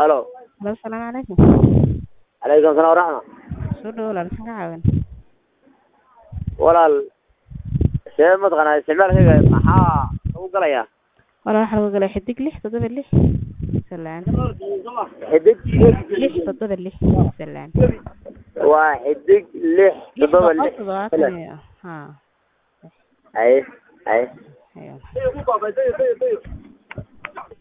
halo Halo, asalaamu calaykum. calaykum salaam waraxma Soo dhawo walaal, maxaan ka caawin? walaal see mataqaanaa isticmaalkayga maxaa lagu galayaa Walaal waxaa lagu galay xidig lix toddoba lix salaan. xidig Lix toddoba lix salaan. waa xidig lix Lix toddoba boqol lix toddobaatan iyo haa. haye haye Hayo.